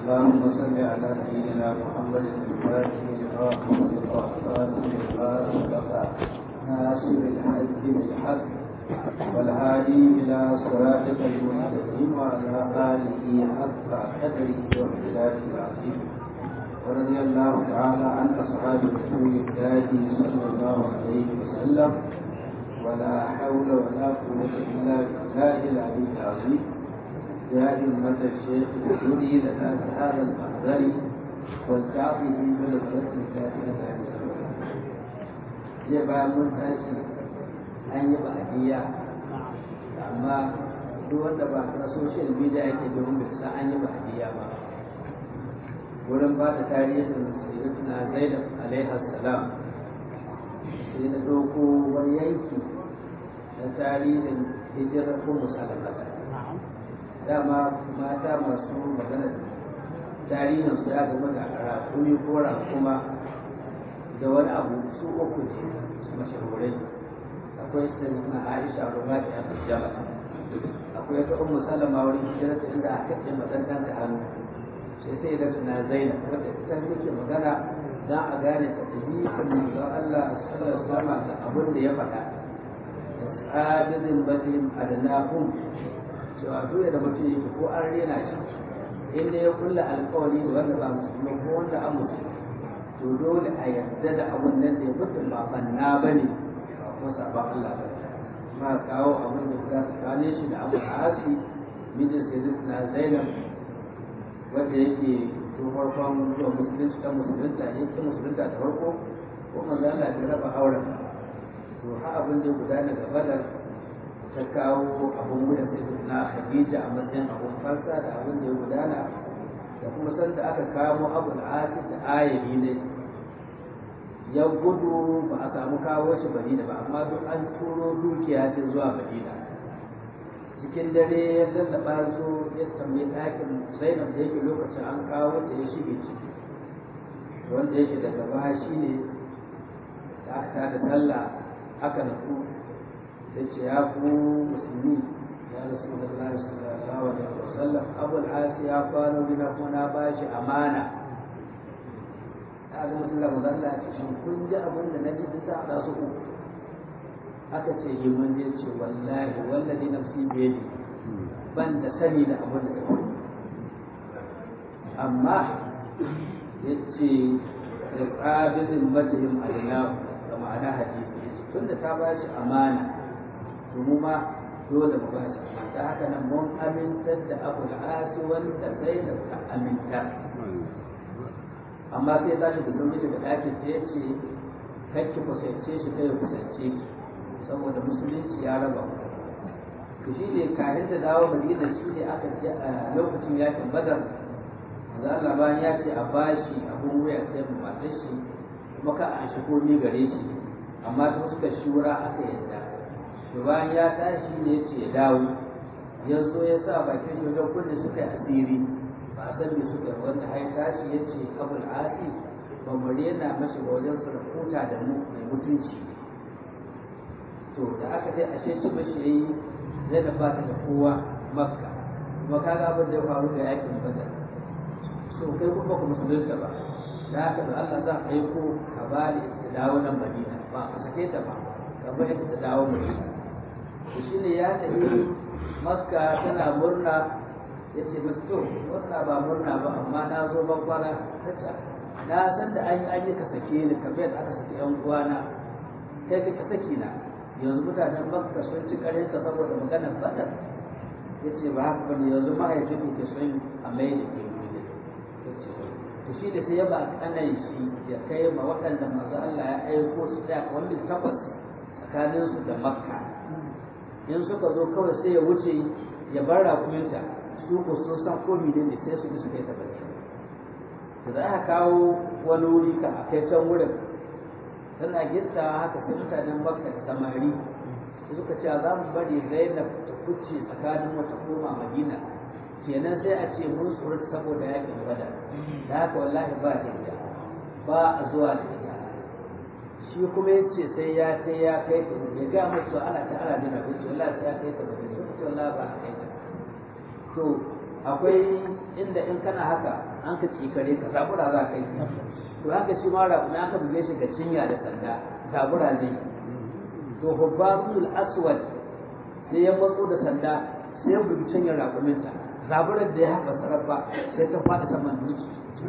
اللهم صل على سيدنا محمد الفاتح لما خلق خاتم لما سبق ناصر الحق بالحق والهادي إلى صراطك المستقيم وعلى آله حق قدره وامتداده العظيم ورضي الله تعالى عن أصحاب رسول الله صلى الله عليه وسلم ولا حول ولا قوة إلا بالله العلي العظيم يا همة الشيخ ادخلي لنا بهذا المحضر والتعطي بنظرة كافية عن jiya bayan mun tashi an yi ba'adiyya amma duk wanda ba na social media yake domin bai san an yi ba'adiyya ba wurin ba da tarihin sayyidatuna zainab alaiha salam sai na ɗauko wani yanki na tarihin hijirar ummu salamata dama mata masu magana tarihin su ya gama da rakumi ko rakuma da wani abu su uku ne mashahurai akwai sayyidina aisha rumati a jama akwai ta ummu salama wurin hijirarta inda aka ce madantan da hannu sai sai da tuna zainab wadda ita muke magana don a gane ta ɗabi'ar manzon Allah sallallahu alaihi wasallam da abin da ya faɗa tsadidin batin adnahum cewa dole da mutum yake ko an rena shi inda ya kulla alƙawari da wanda ba musulmi ko wanda an musulmi to dole a yarda da abun nan da ya mutum ba banna ba ne ba kuma sabon Allah ba ma kawo abin da za su kane shi da abu asi mijin sai na zainab wanda yake tun farkon zuwa musulunci ta musulunta ya ta musulunta da farko ko maza Allah ya raba auren to ha abin da ya gudana ga badar ta kawo abin wuda sai na Khadija a matsayin abun farsa da abin da ya gudana da kuma sanda aka kamo abul asid da ayabi ne ya gudu ba a samu kawo shi madina ba amma duk an turo dukiya ta zuwa madina cikin dare ya lallaba zo ya tambayi ɗakin zainab da yake lokacin an kawo ta ya shige ciki wanda yake daga baya shi ne da aka tada sallah aka nafu ya ce ya ku musulmi ya rasu da Allah sallallahu alaihi wasallam abul asi ya kwano gina ko na bashi amana ta ga mutum da mazalla ya ce shin kun ji abin da na ji ta haɗa su uku aka ce yi mun je ce wallahi wallahi nafsi biyadi ban da sani da abin da ta amma ya ce da ƙabilin matsayin adina da ma'ana hadisi ya ce tun da ta ba shi amana to mu ma dole mu ba shi da haka nan mun amintar da abu da asi wanda zainab ta aminta amma sai tashi da sauri daga ɗakin ta ya ce kakki kusance shi kai kusance ki saboda musulunci ya raba mu to shi ne kayan da dawo madina shi ne aka je a lokacin yakin badar manzo Allah bayan ya ce a bashi abun wuya sai mu matar shi kuma ka an shigo ni gare shi amma ta suka shura aka yadda to bayan ya tashi ne ya ce ya dawo ya zo ya sa bakin shi wajen kunne suka yi asiri ba a san me suka yi wanda har tashi ya ce abul asi ba mu rena mashi ba wajen sarkuta da mu mai mutunci to da aka dai ashe ci mashi yayi zai da bata da kowa makka kuma kaga abin da ya faru ga yakin badar so kai kuma ku musulunta ba da haka da Allah za a yi ko ka bari ta dawo nan Madina ba ka sake ta ba ka bari ta dawo Madina to shine ya tafi makka tana murna ya ce mata to murna ba murna ba amma na zo ban kwana ta ce na san da an yi an yi ka sake ni kamar yadda aka sake yan uwana kai ka saki na yanzu mutanen makka sun ci karinka saboda maganar badar ya ce ba haka bane yanzu mahaifin ke son a mai da ke wuri to shi da sai ya ba kanan shi ya kai ma waɗanda masu Allah ya aiko su tsaya wanda takwas tsakanin su da makka in suka zo kawai sai ya wuce ya bar rakuminta su ko sun san ko ne sai su bi su kai ta baki to da aka kawo wani wuri ka a kai can wurin tana gitta haka sai mutanen makka da samari suka ce za mu bari zainab ta kuce tsakanin wata koma madina kenan sai a ce mun tsorata saboda yakin bada da haka wallahi ba hijja ba a zuwa da ita shi kuma ya ce sai ya kai ya kai ta ya ga musu ana ta ana jina ko ce wallahi sai ya kai ta madina suka ce wallahi ba a kai ta to akwai inda in kana haka an ka cikare ka zabura za ka yi to haka shi ma rabu an ka buge shi ga cinya da sanda zabura zai to hubbarul aswad sai ya matso da sanda sai ya bugi cinyar rakuminta zaburar da ya haɓa sarrafa sai ta faɗi saman dutse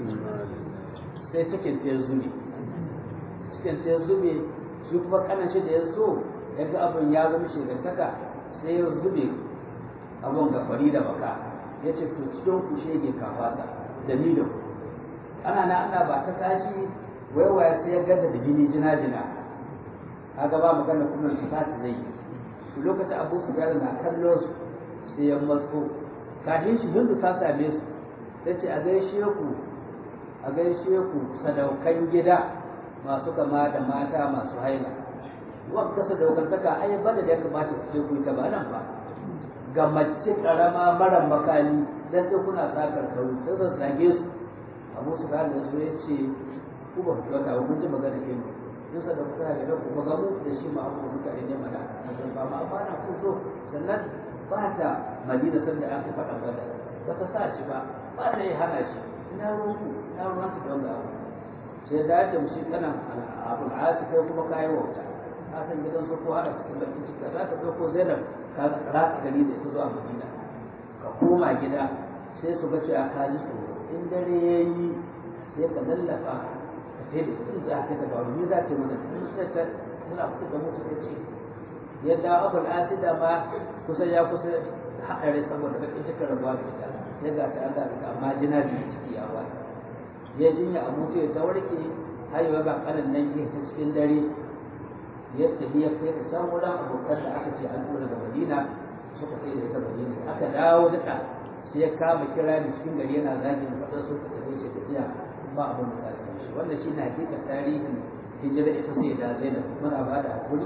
sai cikin ta ya zube cikin ta ya zube shi kuma kanan shi da ya zo ya ga abin ya zama shegantaka sai ya zube abin ga fari da baka ya ce to cikin ku shege kafasa da ni da ku ana na ana ba ta kashi waiwaya sai ya gada da jini jina jina kaga ba magana kuma su fata zai yi lokacin abu su na kallon su sai ya matso kafin shi hindu ta same su ta ce a gaishe ku a gaishe ku sadaukan gida masu kama da mata masu haila wadda sadaukantaka ai bada da ya kamata ku je ku ta ba nan ba ga mace karama mara makani dan sai kuna sakar kauri ta zazzage su abu su da su ya ce ku ba ku kyauta ba kun ji magana ke mu in sadaukantaka da ku ba ga mu da shi ma abu mutane ne mana ba ma ba na ku zo sannan ba ta madina sanda aka faɗa bada ba ta sa shi ba ba ta yi hana shi ina ruwanku ina ruwanta don ga abu sai da ya shi kana abu asi kai kuma kayi wauta ka san gidan su ko hana cikin bakin ciki za ka ko zainab ka ratsa gari da ita zuwa madina ka koma gida sai su ga cewa ka ji tsoro in dare ya yi sai ka lallafa ka sai da ita za ka ta ba ni za ta yi mana sai ta muna fito da mutu ta ce yadda abul asida ma kusan ya kusa haɗari saboda bakin cikin rabuwa da ita sai ga ta Allah da amma jina biyu ciki ya wata ya jinya a mutu ya ta warke haihuwa ga kanan nan ya ta cikin dare ya tafi ya kai ta can wurin abokan da aka ce an tura daga Madina suka sai da ita Madina aka dawo duka sai ya kama kira ni cikin gari yana zagin faɗa su ka tafi ce tafiya ba abin da za su shi wannan shi na hakika tarihin hijira ita sai da Zainab muna ba da hakuri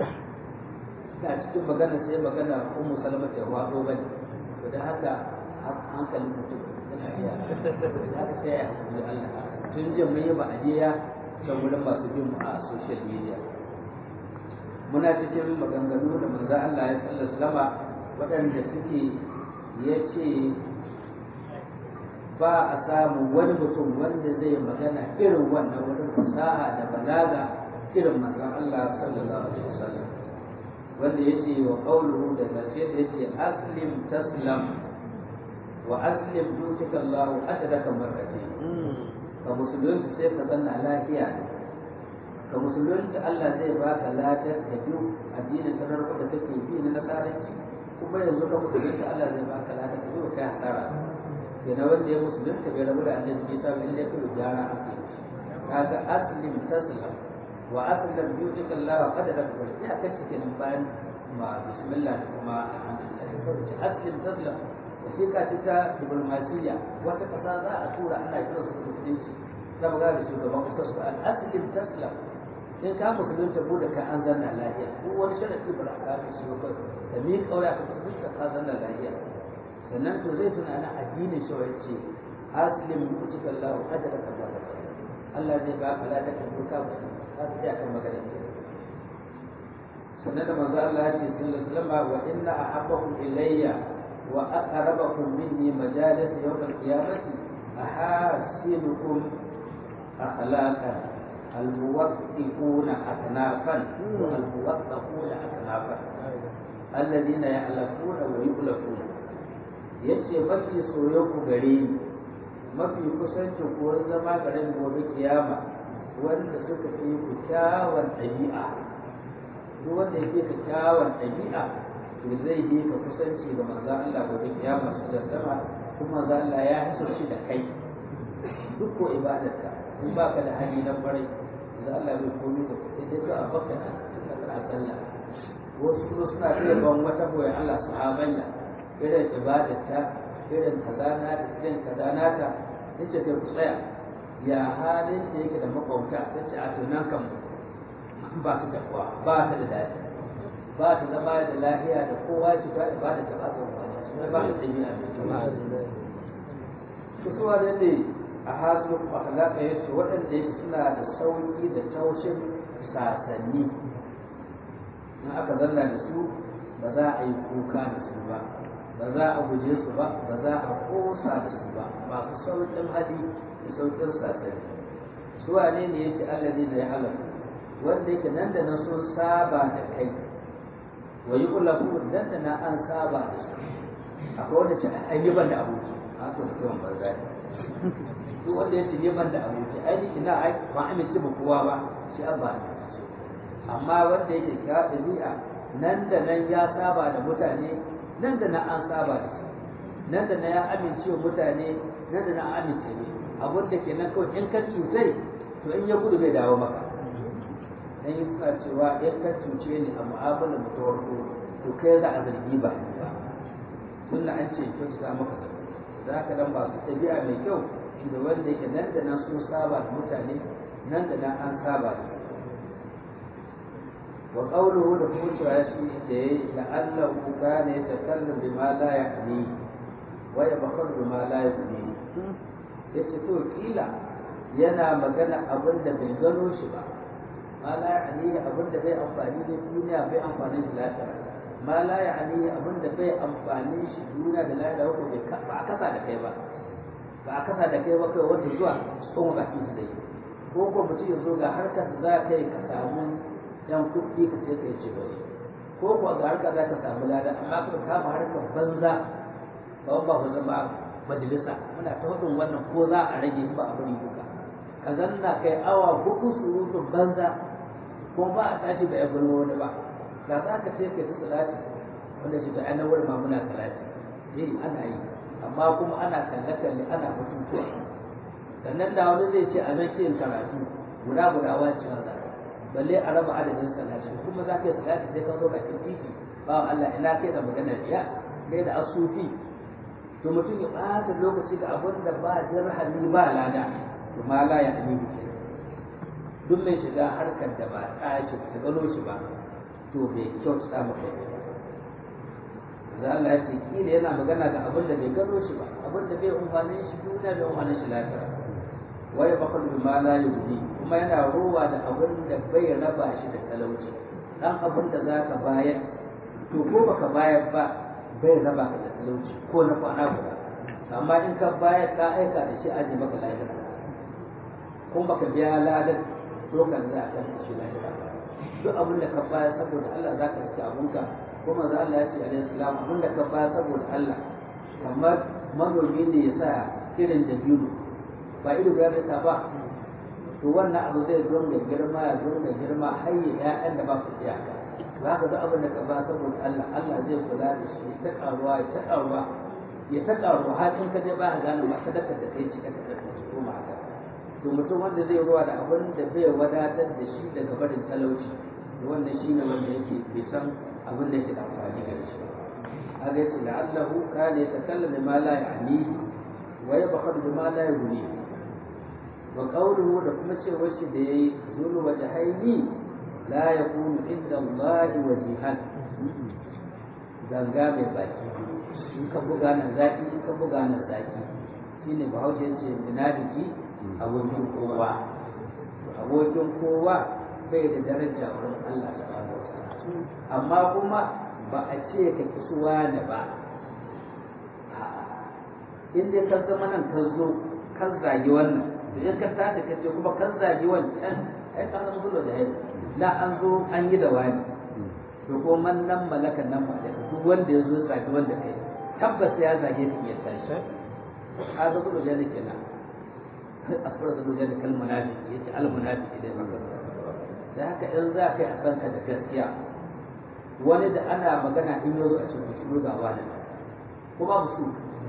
a cikin magana sai magana ummu salama ta wado bane to dan haka hankalin mutum yana iya haka sai ya hakuri Allah tun jin mun yi ba'adiya can wurin masu bin mu a social media muna cikin maganganu da manzo Allah ya sallallahu salama waɗanda suke ya ce ba a samu wani mutum wanda zai magana irin wannan wurin fasaha da balaga irin manzon Allah sallallahu alaihi wasallam wanda ya ce wa ƙauluhu da ƙarshe da ya ce aslim taslam wa aslim dutika Allah ajraka marrati ka musulunci sai ka zanna lafiya ka musulunci Allah zai baka ladar da biyu addinin ka narko da kake bi na nasaranci kuma yanzu ka musulunci Allah zai baka ladar da biyu kai hasara yana wanda ya musulunta bai rabu da annabi Isa bai lalle kullu gyara ake kaga aslim taslam wa aslam yutika Allah qadara ka ya kace kenan bayan ma bismillah da kuma alhamdulillah kawai ce aslim taslam wasiƙa ce ta diplomasiya wata ƙasa za a tura ana kira su musulunci za mu da shugaban ƙasar su al aslim taslam in ka musulunta bude ka an zanna lafiya ko wani sharadi ba za ka shi ba da mi kaura ka musulunta ka zanna lafiya sannan to zai tunana addinin shi ce aslim yutika Allah qadara ka Allah zai ba ka ladaka ka musulunta za su iya kan magana ke sannan da manzo Allah ya ce sallallahu alaihi wasallam wa inna ahabbakum ilayya wa aqrabakum minni majalis yawm al-qiyamati ahasinukum akhlaqan الموثقون أكنافا والموثقون أكنافا الذين يألفون ويؤلفون yace mafi soyayku gare ni mafi kusancin kuwar zama garin gobe kiyama wanda suka fi ku kyawun ɗabi'a duk wanda ya fi ka kyawun ɗabi'a to zai yi ka kusanci ga manzan Allah gobe kiyama su da sama kuma manzan Allah ya hiso shi da kai duk ko ibadarka in ba ka da hali na kwarai manzan Allah bai komi da sai dai ka abaka na tunda kana sallah wasu kuma suna iya ban wata boye Allah sahabanya irin ibadarta irin kazana da irin kazana ta yace kai ku tsaya ya halin da yake da makwauta ta ce a tunan kan ba ta takwa ba ta da daɗi ba ta zama da lahiya da kowa ci ta ba da ta ba ta wani su ba ta ɗabi'a mai kyau su suwa da ne a hasu akhlaka ya ce waɗanda yake suna da sauƙi da taushin sasanni in aka zanna da su ba za a yi kuka da su ba ba ba za a guje su ba ba za a kosa da su ba masu sauƙin hali da sauƙin sasari su wane ne yace allazi da ya halaka wanda yake nan da nan sun saba da kai wa yi ulafu nan da na an saba da su akwai wanda ce an yi ban da aboki a to mutumin banza ne duk wanda ya ce ne ban da aboki ai ni ina ai ba amince ba kowa ba shi an ba amince amma wanda yake ka ɗabi'a nan da nan ya saba da mutane nan da nan an saba da su nan da nan ya amince wa mutane nan da nan an amince ne abin da ke nan kawai in ka cutai to in ya gudu bai dawo maka dan yi suna cewa in ka cuce ni a mu'amalar mu ta farko to kai za a zargi ba ni ba tun da an ce kyautata maka zato za ka dan masu ɗabi'a mai kyau shi da wanda yake nan da nan sun saba da mutane nan da nan an saba da su wa qawluhu da kuma cewa shi da yayi la'allahu kana yatakallam bima la ya'ni wa yabkhar bima la ya'ni yace to kila yana magana abin da bai gano shi ba ma la ya'ni abin da bai amfani da duniya bai amfani shi lafiya ma la ya'ni abin da bai amfani shi duniya da lafiya ko bai ba a kasa da kai ba ba a kasa da kai ba kai wanda zuwa tsohon baki su da yi ko ko mutum ya zo ga harkar da za ka yi ka samu yan kuɗi ka ce ka yi ce bane ko ko ga harkar za ka samu lada amma ka kama harkar banza ba ba ku zama majalisa muna ta hudun wannan ko za a rage ba a bari duka ka zanna kai awa hudu surutun banza ko ba a tashi ba ya gulma wani ba ga za ka ce kai ta salati wanda ce ta ainihin wurin ma muna salati eh ana yi amma kuma ana kalle kalle ana batutuwa sannan da wani zai ce a nan yin karatu guda guda wace za balle a raba adadin salati kuma za ka yi salati sai ka zo bakin titi ba Allah ina kai da maganar riya kai da asufi to mutum ya ɓata lokaci ga abin da ba dirhami ba lada to ma la ya ani bi duk mai shiga harkar da ba ta shi ta gano shi ba to bai kyautata maka ba za Allah ya ce kila yana magana ga abin da bai gano shi ba abin da bai umfanin shi duniya bai umfanin shi lafiya wa ya bakal bi ma la yudi kuma yana rowa da abin da bai raba shi da talauci dan abin da zaka bayar to ko baka bayar ba bai raba ka da talauci ko na kwana guda amma in ka bayar ka aika da shi aje maka lahira ko baka biya ladan dokan za a kan shi lahira duk abin da ka bayar saboda Allah za ka riske abunka kuma za Allah ya ce alaihi salam abin da ka bayar saboda Allah kamar manomi ne ya sa irin da biyu ba ido ya sa ba to wannan abu zai zo da girma ya zo da girma har ya ƴaƴan da ba su iyaka za ka ga abin da ka ba saboda Allah Allah zai kula da shi ta karuwa ya ta karuwa ya ta karuwa har in ka je ba ka gane ma sadakar da kai cika ta ci ko ma haka to mutum wanda zai ruwa da abin da bai wadatar da shi daga barin talauci to wannan shi ne wanda yake bai san abin da yake da amfani gare shi haka yace la'allahu kana yatakallamu ma la ya'nihi wa yabkhadu bima la yughnihi wa qawluhu da kuma cewa shi da yayi zulu wajhaini la yakunu inda Allah wajihan ganga mai baki in ka buga nan zaki in ka buga nan zaki shine bahaushe yace munafiki abokin kowa abokin kowa bai da daraja wurin Allah subhanahu wataala amma kuma ba a ce ka kisuwa ne ba in dai ka zama nan ka zo ka zagi wannan to in ka tashi ka ce kuma kan zagi wancan ai ka zama zuwa da haihu la an zo an yi da wani to ko man nan malakan nan ma duk wanda ya zo zagi wanda kai tabbas ya zage ka iya tashi ka ga zuwa da kenan asfara zuwa da kal munafiki yace al munafiki dai maka da haka in za ka yi a sanka da gaskiya wani da ana magana in yazo a cikin shi ga wani kuma musu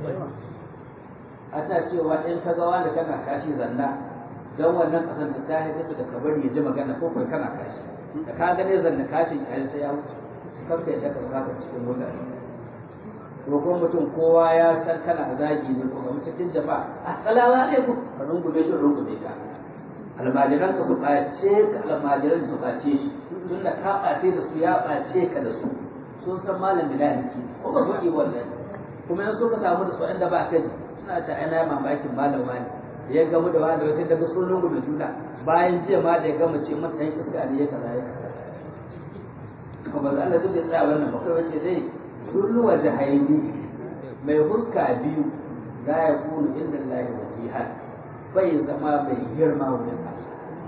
ana cewa in ka ga wani kana kashi zanna don wannan kasan ta ta haifi da ka bari ya ji magana ko kai kana kashi da ka gane zanna kashin ya sai ya wuce kanka ya daka saka cikin mutane ko kuma mutum kowa ya san kana zagi ne ko kuma cikin jama'a assalamu alaikum ka rungume shi rungume ka almajiran ka su ɓace ka almajiran su ɓace shi tun da ka ɓace da su ya ɓace ka da su sun san malam bilaliki ko ba su wannan kuma yanzu ka samu da su inda ba ka ji suna ta ana mamakin malam wani da ya gamu da wani da wasu daga sun rungu da juna bayan jiya ma da ya gama ce mata ɗan iska ne ya kaza ya kaza kuma za Allah duk ya tsaya wannan ba kai wace dai zullu wa jahaili mai huska biyu la ya kunu inda Allah wajihan bai zama mai girma wurin Allah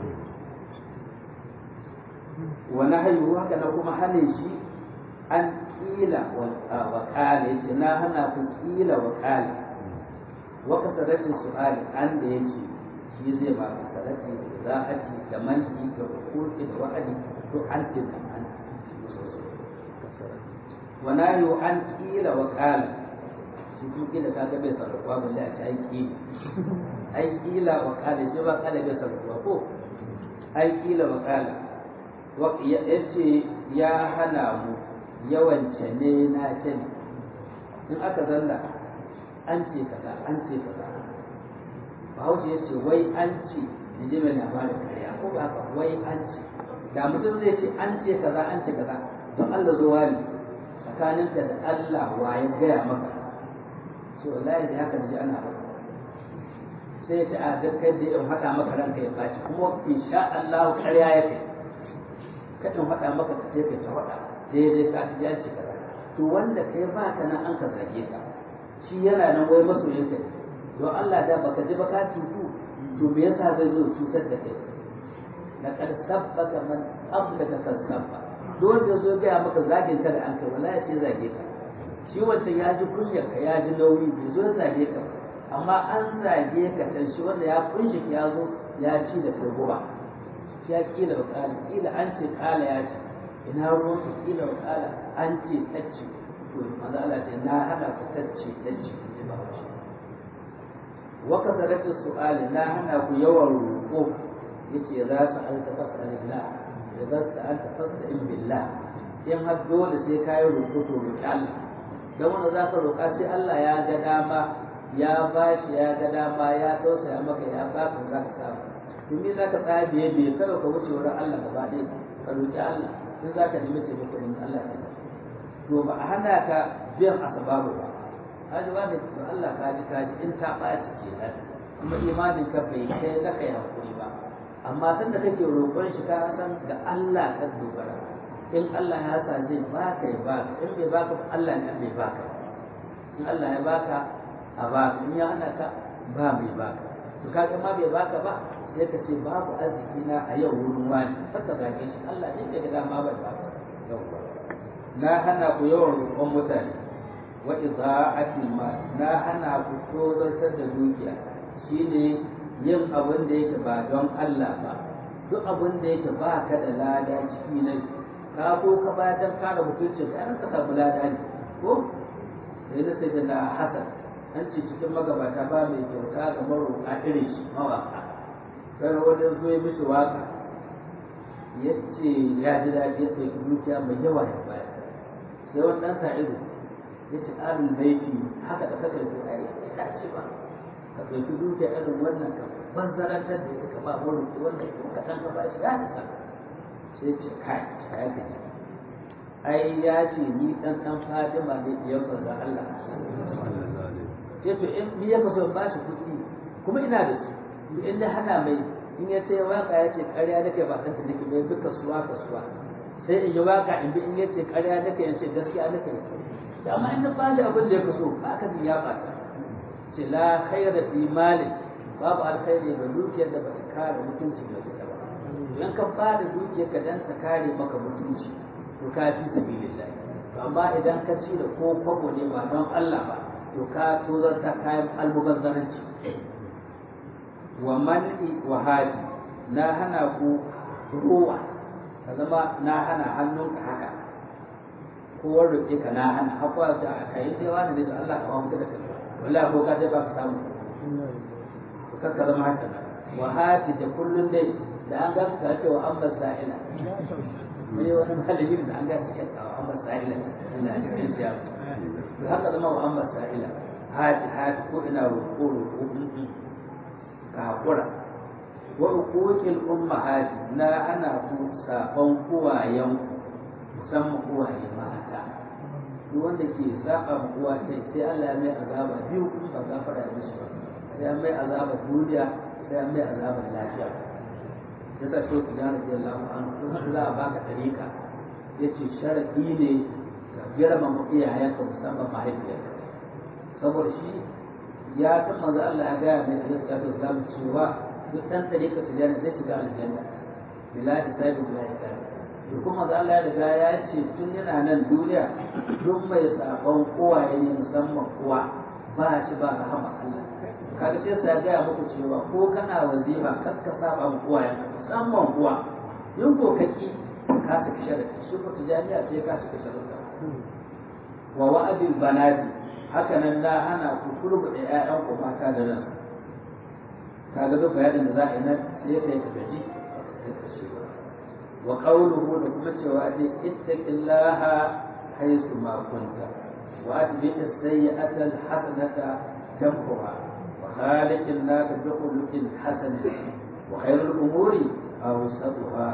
wa nahyu haka na kuma hane shi an kila wa qala yace na hana ku kila wa qala wa kasarati su'ali an da yace shi zai ba kasarati da za'ati da manki da hukuki da wa'adi to an tinna an wa nahyu an kila wa qala shi kuma kila kaga bai sarrafa balle a ci ai kila ai kila wa qala shi ba qala bai sarrafa ko ai kila wa qala ya ce ya hana mu yawance ne na ce ne in aka zanna an ce kaza an ce kaza bahaushe ya ce wai an ce in ji mai labarin karya ko ba haka wai an ce da mutum zai ce an ce kaza an ce kaza don Allah zuwa ne tsakaninka da Allah wa ya gaya maka ce wallahi da haka ji ana haka sai ya ce a gaskar da in haɗa maka ranka ya ɓaci kuma insha Allah karya ya kai kaɗin faɗa maka ka sai kai ta faɗa daidai ka ci ya ce kaza to wanda kai ba ka nan an ka zage ka shi yana nan wai masoyin ka don Allah da baka ji ba ka cutu to me yasa zai zo cutar da kai na kar sabbaka man qablaka kasabba don da zo ga maka zagin ka da an kai wallahi sai zage ka shi wancan ya ji kunyar ka ya ji nauyi bai zo zage ka amma an zage ka can shi wanda ya kunshi ya zo ya ci da kai guba ya kila wa kala kila an ce kala ya ce ina ruwan ka kila wa kala an ce tacce to manzo Allah ce na hada ku tacce tacce ji ba shi wa kasaratu su'ali na hana ku yawan roƙo yace za su alta fasalillah idza sa'alta fasta'in billah in har dole sai ka yi roƙo to roƙi Allah dan wanda za ka roƙa sai Allah ya ga dama ya bashi ya ga dama ya tausaya maka ya baka za ka samu to me za ka tsaya biye biye kada ka wuce wurin Allah gaba ɗaya ka roƙi Allah in za ka nemi taimako in Allah ya to ba a hana ka biyan asababu ba haji ba da to Allah ka ji ka ji in ta ɓaci kenan kuma imanin ka bai kai na kai hakuri ba amma san da kake roƙon shi ka san ga Allah ka dogara in Allah ya sa zai baka ya baka in bai baka ba Allah ne bai baka in Allah ya baka a baka in ya hana ka ba mai baka to kaga ma bai baka ba sai ka ce babu arziki na a yau wurin wani haka zage shi Allah ne bai ga dama bai baka yawwa na hana ku yawan roƙon mutane wa idza'atil mal na hana ku tozartar da dukiya shine yin abin da yake ba don Allah ba duk abin da yake ba ka da lada ciki ne ka ko ka ba dan kare mutuncin ka ka samu lada ne ko sai na sai da Hassan an ce cikin magabata ba mai kyauta ga maroƙa irin shi mawaka sai wani zo ya mishi waka ya ce ya ji daɗi ya ɗauki dukiya mai yawa ya bayar sai wani ɗan sa'idu ya ce ƙarin baiti haka da kaka yi ai ya dace ba ka ɗauki dukiya irin wannan ka banzarantar da ita ka ba maroƙi wannan ko kaɗan ka bashi ya isa sai ce kai ta ya gaji ai ya ce ni ɗan ɗan fadima ne ɗiyan banza Allah ce to in ni ya kaso ba shi kuɗi kuma ina da su in da hana mai in ya ce waka ya ce ƙarya nake ba ɗanta nake mai bi kasuwa kasuwa sai in yi waka in bi in ya ce ƙarya nake in ce gaskiya nake ce amma in na ba shi abin da ya kaso ba ka ya ɓata ce la khaira fi malin babu alkhairi ga dukiyar da bata kare mutunci ga ita ba in ka ba da dukiyar ka dan ta kare maka mutunci to ka fi sabilillah to amma idan ka ci da ko kwabo ne ba don Allah ba to ka tozarta kayan almubazzaranci wa man'i wa hati na hana ku ruwa ka zama na hana hannunka haka ko roƙe ka na hana hakuwa ta a kai dai wani ne da Allah ka mamuta da kai wallahi ko ka dai ba ka samu to kakka zama haka wa hati da kullun dai da an ga ka ce wa amma sa'ila mai wani malami da an ga shi wa amma sa'ila ina cikin shi to haka zama wa amma sa'ila hati hati ko ina roƙo roƙo ka haƙura wa uquqil ummahati na ana ku saban uwayen musamman uwaye mata duk wanda ke saba ma uwa sai sai Allah ya mai azaba biyu kuma ba gafara ya mishi ba sai ya mai azaba duniya sai ya mai azaba lafiya yasa shi ku da radiyallahu anhu in za a baka dariƙa yace sharadi ne ka girmama iyayenka musamman mahaifiyarka saboda shi ya san manzo Allah ya gaya mai alaihi salatu wasallam cewa duk dan tarika tijani zai shiga aljanna bila hisabi bila hisabi to kuma manzo Allah ya riga ya ce tun yana nan duniya duk mai sabon kowaye ne musamman kowa ba shi ba rahama Allah kaga sai sa gaya muku cewa ko kana wazifa kar ka saba mu kowayen musamman kowa in ko kaki ka saki sharadi shi ko tijaniya sai ka saki sharadi wa wa'adil banati haka nan na hana ku kurbuɗe ƴaƴan ku mata da nan kaga duk bayanin da za a yi nan sai kai ka gaji wa qawluhu da kuma cewa dai ittaqillaha haythu ma kunta wa atbi as-sayyi'ata al-hasanata tamhuha wa khaliqin nas bi khuluqin hasan wa khayrul umuri awsatuha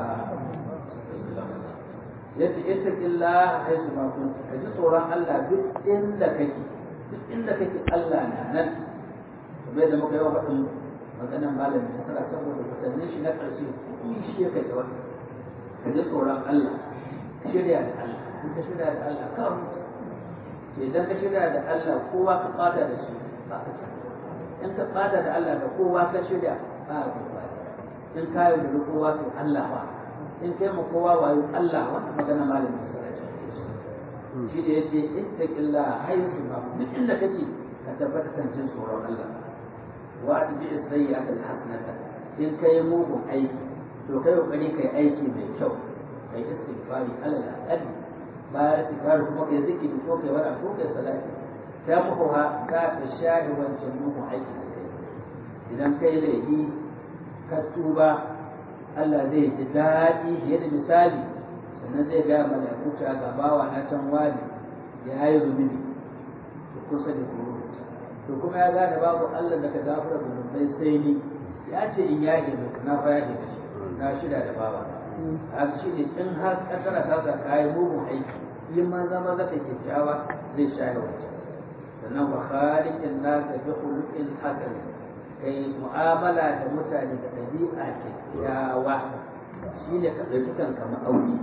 yace ittaqillaha haythu ma kunta kaji tsoron Allah duk inda kake duk inda kake Allah na nan kamar da muka yi wa faɗin maganan malamin nasara saboda watannin shi na ƙarshe kuma shi ya kai wani ka ji tsoron Allah ka shirya da Allah in ka shirya da Allah ka huta to idan ka shirya da Allah kowa ka ɓata da shi ba ka ci in ka ɓata da Allah da kowa ka shirya ba ka ba in ka yi da kowa to Allah ba in kai ma kowa wayo Allah wannan magana malamin nasara shi da ya ce ittaqillah haythu ma duk inda kake ka tabbata kan jin tsoron Allah wa atbi as-sayyi'ata al-hasanata in kai mugun aiki to kai kokari kai aiki mai kyau kai istighfari alal aqall bayan istighfari kuma kai zikiri ko kai wara ko kai salati ta muhuwa za ta share wancan mugun aiki da kai idan kai laifi ka tuba Allah zai ji daɗi fiye da misali sannan zai gaya mala'iku ta ga bawa na can wani ya yi zunubi to kusa da kuro to kuma ya gane babu Allah da ka gafara zunubai sai ni ya ce in ya yi na fa ya shi na shida da bawa a shi ne in har kaddara ta sa kayi mugun aiki in ma zama zaka kyakkyawa zai share wancan sannan wa khaliqin nasa bi khuluqin hasan kai mu'amala da mutane da ɗabi'a kyakkyawa shi ne ka ɗauki kanka ma'auni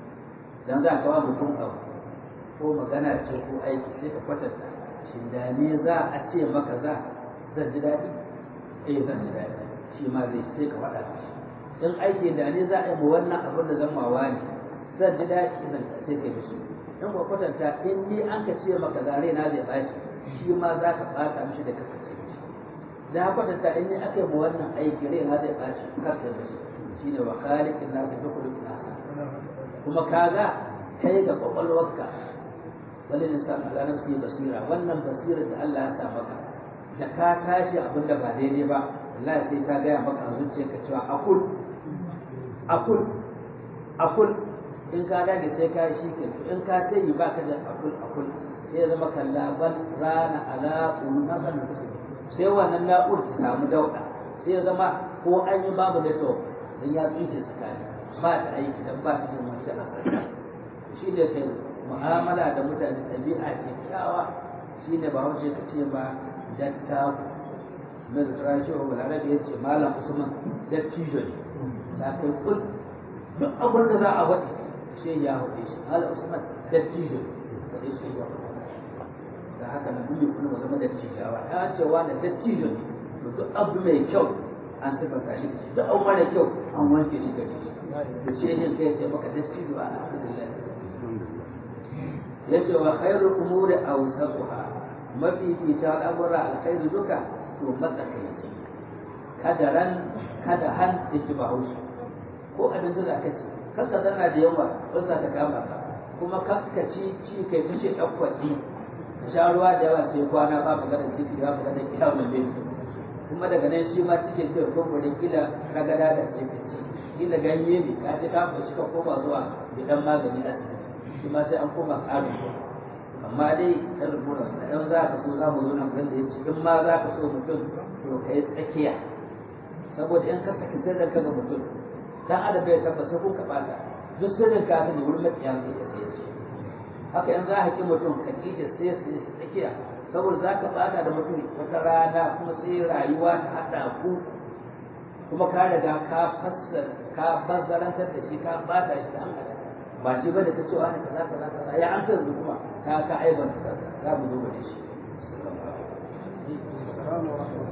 dan za ka wa mutum abu ko magana ce ko aiki sai ka kwatanta shin da ne za a ce maka za zan ji daɗi eh zan ji daɗi shi ma zai sai ka faɗa shi in aiki da ne za a yi ma wannan abin da zan mawa ne zan ji daɗi zan sai ka mishi in ba kwatanta in ni an ka ce maka za na zai ɓaci shi ma za ka ɓata mishi da kasa ce mishi da kwatanta in ni aka yi ma wannan aiki rai na zai ɓaci kasa mishi shine wa khaliqin nasu bi khuluqin hasan kuma kaga kai ga kwakwalwarka wani insan ala nafsi basira wannan basirar da Allah ya sa maka da ka tashi abin da ba daidai ba wallahi sai ta gaya maka a zuciyarka cewa akul akul akul in ka dage sai ka yi shike in ka tayi ba ka da akul akul sai ya zama kallaban rana ala ulmasan sai wannan na'ur ta samu dauda sai ya zama ko an yi babu network dan ya tsinke tsakani ba ta aiki dan ba ta jin wata asali shi ne kai mu'amala da mutane ɗabi'a kyakkyawa shi ne ba wace ka ce ba dattaku mai da tura shi wa balarabe ya ce malam usman dattijo ne ta kai kul duk abin da za a waɗi shi ya waɗe shi malam usman dattijo ne waɗe shi ya waɗe da haka na duniya kuma zama dattijawa ya ce wani dattijo ne to duk abu mai kyau an sifanta shi duk abu mara kyau an wanke shi gare shi da ce yin kai ce maka dattijo a alhamdulillah yace wa khairul umuri awsatuha mafi fita al'amura alkhairu duka to matsakaici kada ran kada han yake ba haushi ko abin da zaka ci kanka zanna da yawa ba za ta kama ka kuma kanka ci ci kai kace dan kwaɗi ka sha ruwa da yawa sai kwana ba magana ciki ba magana kiyamun bai kuma daga nan shi ma cikin kai ko gudun kila ragada da ke ci kila ganye ne ka ce ka fashi ka koma zuwa bidan magani asibiti shi ma sai an koma tsarin amma dai ta rubuta su ɗan za ka so za mu zo nan da ya ce in ma za ka so mutum to ka yi tsakiya saboda in ka saki sirrin ka ga mutum dan adam bai tabbata ko ka bata duk sirrin ka sani wurin makiya sai ya sai ce haka in za ka ki mutum ka ki shi sai sai tsakiya saboda za ka bata da mutum wata rana kuma sai rayuwa ta haɗa ku kuma ka riga ka fassar ka bazzarantar da shi ka bata shi da hankali ba shi bane ta cewa ne kaza kaza kaza ya an yanzu kuma ka ka aibanta kanka za mu zo da shi السلام ورحمة